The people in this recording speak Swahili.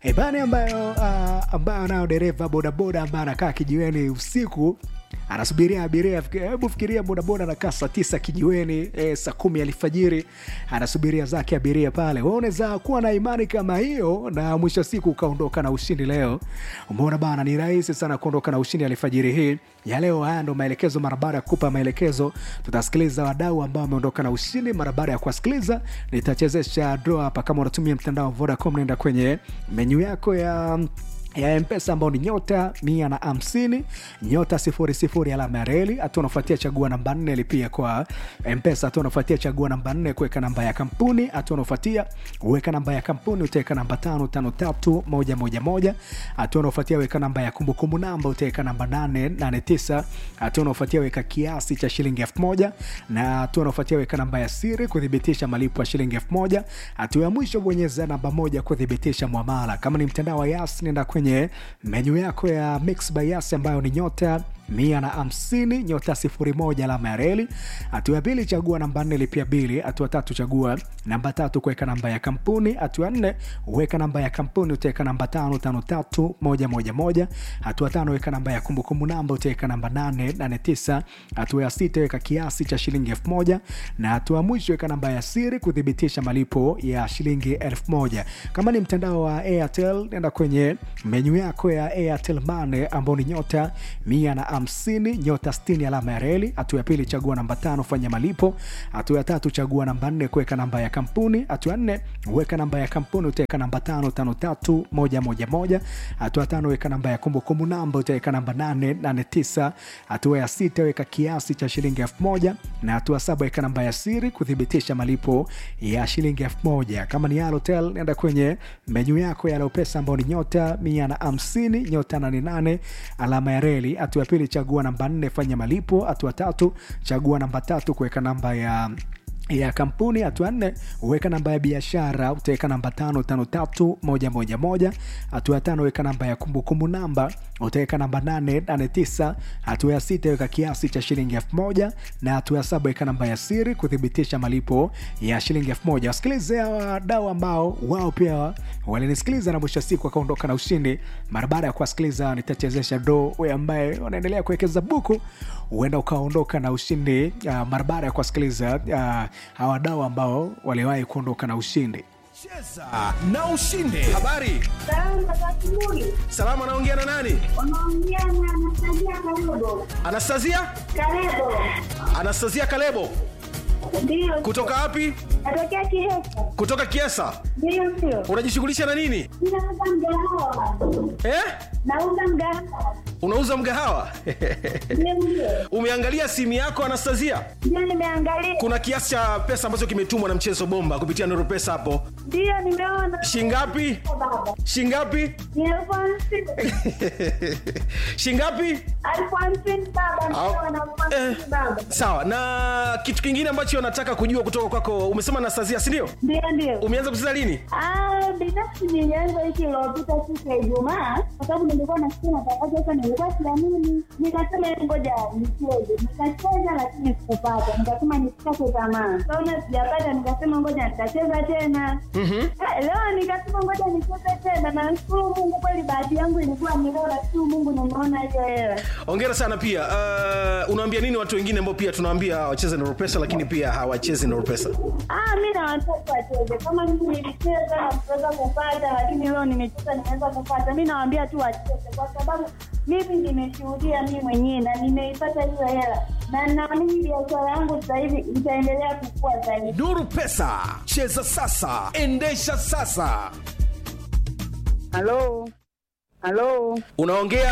ebani ambayo uh, ambayo nayo dereva bodaboda ambaye anakaa kijiweni usiku anasubiria abiria hebu fikiria bodaboda anakaa saa tisa kijiweni e, saa kumi alfajiri anasubiria zake abiria pale Wewe unaweza kuwa na imani kama hiyo na mwisho wa siku ukaondoka na ushindi leo umeona bana ni rahisi sana kuondoka na ushindi alfajiri hii ya leo haya ndo maelekezo mara baada ya kupa maelekezo tutasikiliza wadau ambao wameondoka na ushindi mara baada ya kuwasikiliza nitachezesha draw hapa kama unatumia mtandao wa vodacom naenda kwenye menyu yako ya ya mpesa ambao ni nyota mia na hamsini nyota sifuri sifuri alama ya reli hatua unafuatia chagua namba nne lipia kwa mpesa hatua unafuatia chagua namba nne kuweka namba ya kampuni hatua unafuatia uweka namba ya kampuni utaweka namba tano tano tatu moja moja moja hatua unafuatia weka namba ya kumbukumbu namba utaweka namba nane nane tisa hatua unafuatia weka kiasi cha shilingi elfu moja na hatua unafuatia weka namba ya siri kuthibitisha malipo ya shilingi elfu moja hatua ya mwisho bonyeza namba moja kuthibitisha mwamala kama ni mtandao wa yas nenda kwenye menyu yako ya mix by yas ambayo ni nyota mia na hamsini nyota sifuri moja alama ya reli hatua ya pili chagua namba nne lipia bili hatua tatu chagua namba tatu kuweka namba ya kampuni hatua nne uweka namba ya kampuni utaweka namba tano tano tatu moja moja moja hatua tano weka namba ya kumbukumbu namba utaweka namba nane nane tisa hatua ya sita weka kiasi cha shilingi elfu moja na hatua ya mwisho weka namba ya siri kuthibitisha malipo ya shilingi elfu moja kama ni mtandao wa airtel nenda kwenye menyu yako ya airtel mane ambao ni nyota mia na hamsini nyota 60 alama ya reli hatua ya pili chagua namba tano fanya malipo hatua ya tatu chagua namba nne kuweka namba ya kampuni hatua ya nne weka namba ya kampuni utaweka namba tano tano tatu moja moja moja hatua ya tano weka namba ya kumbukumbu namba utaweka namba nane nane tisa hatua ya sita weka kiasi cha shilingi elfu moja na hatua saba weka namba ya siri kuthibitisha malipo ya shilingi elfu moja kama ni Halotel nenda kwenye menyu yako ya Alopesa ambao ni nyota mia na hamsini nyota nane nane alama ya reli hatua ya pili chagua namba nne fanya malipo hatua tatu chagua namba tatu kuweka namba ya ya kampuni hatua nne uweka namba ya biashara utaweka namba tano tano tatu moja moja moja hatua ya tano weka namba ya kumbukumbu namba utaweka namba nane nane tisa hatua ya sita weka kiasi cha shilingi elfu moja na hatua ya saba weka namba ya siri kuthibitisha malipo ya shilingi elfu moja wasikilize hawa wadau ambao wao pia walinisikiliza na mwisho wa siku wakaondoka na ushindi mara baada ya kuwasikiliza nitachezesha do we ambaye wanaendelea kuwekeza buku huenda ukaondoka na ushindi uh, mara baada ya kuwasikiliza uh, hawa wadau ambao waliwahi kuondoka na ushindi cheza na ushinde habari Salamu za asubuhi. salama anaongea na nani Unaongea na Anastasia Kalebo. anastasia Kalebo. anastasia kalebo Ndio. kutoka wapi Natokea Kihesa. kutoka kiesa Ndio ndio. unajishughulisha na nini Ninauza mgahawa. eh? Nauza mgahawa. unauza mgahawa Ndio ndio. umeangalia simu yako anastasia Ndio nimeangalia. kuna kiasi cha pesa ambacho kimetumwa na mchezo bomba kupitia nuru pesa hapo Ndio nimeona. shingapi Baba. shingapi Ni elfu hamsini. shingapi Elfu hamsini baba. Ndio Au- na elfu hamsini eh. baba. sawa na kitu kingine ambacho nataka kujua kutoka kwako umesema anastasia sindio Ndio ndio. umeanza kucheza lini Ah, binafsi nilianza wiki iliyopita siku ya Ijumaa kwa sababu nilikuwa nasikia matangazo sasa, nilikuwa siamini, nikasema ngoja nicheze. Nikacheza lakini sikupata, nikasema nisikate tamaa. Kaona sijapata, nikasema ngoja nitacheza tena. Ah, Leo nikasema ngoja nicheze tena, na nashukuru Mungu kweli, bahati yangu ilikuwa ni leo, nashukuru Mungu nimeona hiyo hela. ongera sana pia uh, unaambia nini watu wengine ambao pia tunawaambia wacheze nuru pesa lakini pia hawachezi nuru pesa Ah, mi na watoto wacheze kama mimi nilicheza na kuweza kupata, lakini leo nimecheza nimeweza kupata. Mi nawaambia tu wacheze, kwa sababu mimi nimeshuhudia mi mwenyewe na nimeipata hiyo hela, na naamini biashara yangu sasa hivi itaendelea kukua zaidi. nuru pesa cheza sasa endesha sasa Halo, halo. unaongea